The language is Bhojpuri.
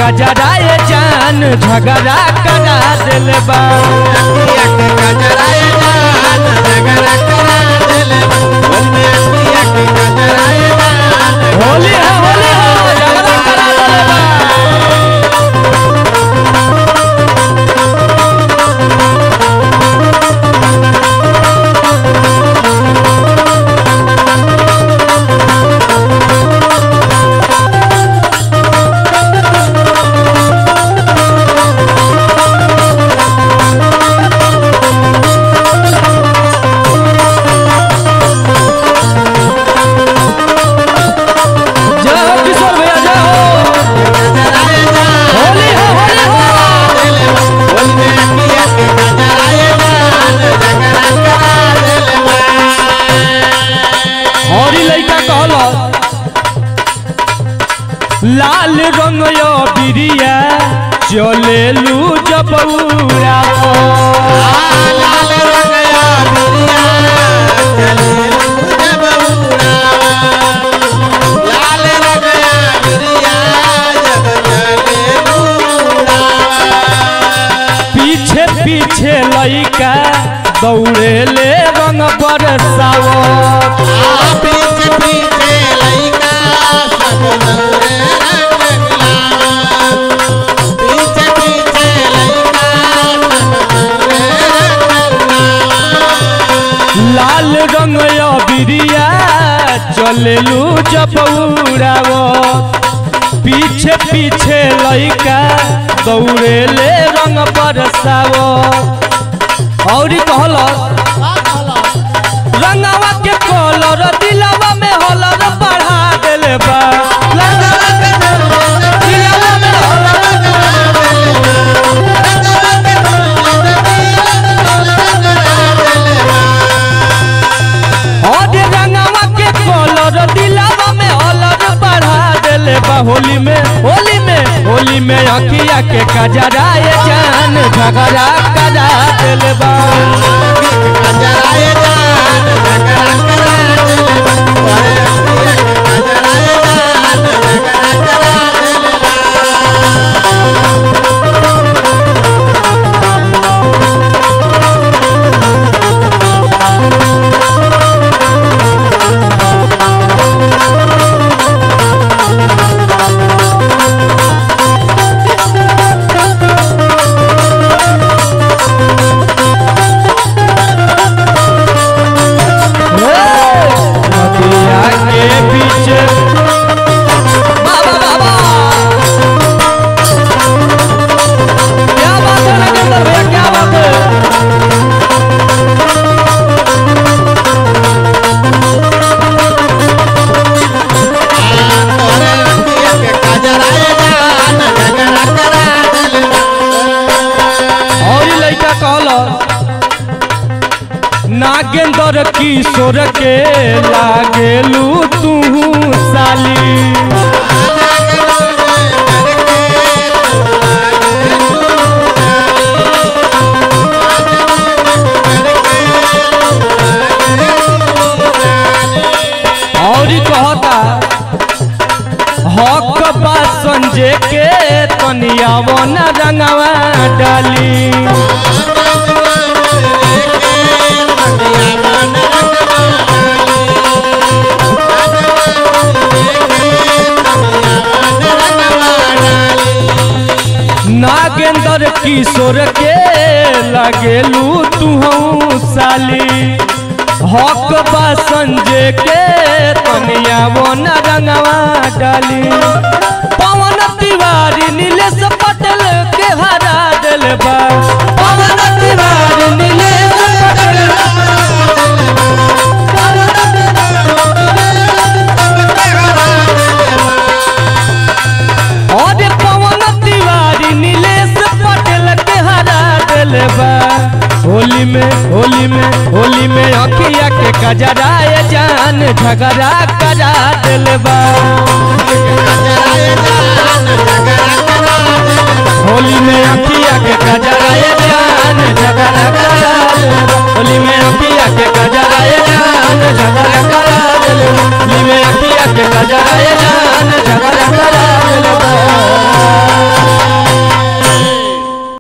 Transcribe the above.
कजरा ये जान झगड़ा करा दिल बा होली है होली है झगड़ा करा दिल बा जय हो किशोर भैया जय हो होली है होली है हरी लइका कहल लाल रंग यो बिरिया चलेलू जबौरा पीछे पीछे लइका दौड़े ले रंग बरसावत पीछे पीछे लइका सब दौड़े लगला पीछे पीछे लइका सब दौड़े लगला लाल रंग यो बिरिया चलेलू जबौरावत पीछे पीछे लइका दौड़े ले रंग बरसावत और कहलस रंगवा के कलर दिलवा में हलर बढ़ा देले बा रंगवा के दिलवा में हलर और रंगवा के कलर दिलवा में हलर बढ़ा देले बा होली में होली में होली में अखिया के कजरा ये जान झगड़ा करा देले बा कजराए जान झगड़ा करा कजराए जान झगड़ा करा नदिया के बीच बाबा बाबा क्या बात है नगेंद्र भैया क्या बात है तोरे रंगिया के कजराए जान झगड़ा करा और ई लड़का कहल नागेंद्र किशोर के लागेलू तू साली और ई कहता हक बा संजय के तनिया वन रंगवा डाली नागेंद्र किशोर के लगेलू तू साली हक बा संजय के तनिया वन रंगवा डाली पवन तिवारी नीलेश पटेल के हरा दिल बा पवन तिवारी नीलेश पटेल और पवन तिवारी नीलेश पटेल के हरा दिल बा होली में होली में होली में अखिया के कजरा ये जान झगड़ा करा दिल बा